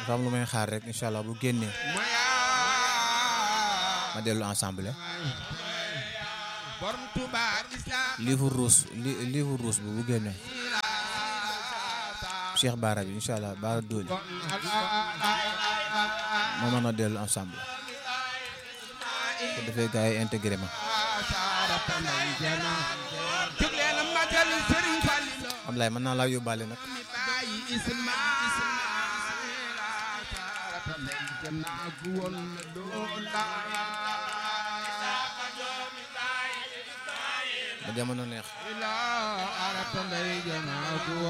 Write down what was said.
dafa am lu may xaar rek incha allah bu génnee ma dellu ensemble borom Tuuba islam livre rouge li livre rouge bi bu génnee Cheikh Baara bi incha allah Baara Dooli ma mën a dellu ensemble bu defee gars yi intégré ma jóg leen a magal Sëriñ Fallilu am laay mën naa laa yóbbaale nag mi bàyyi isma ba jamono neex ila arata ndey jama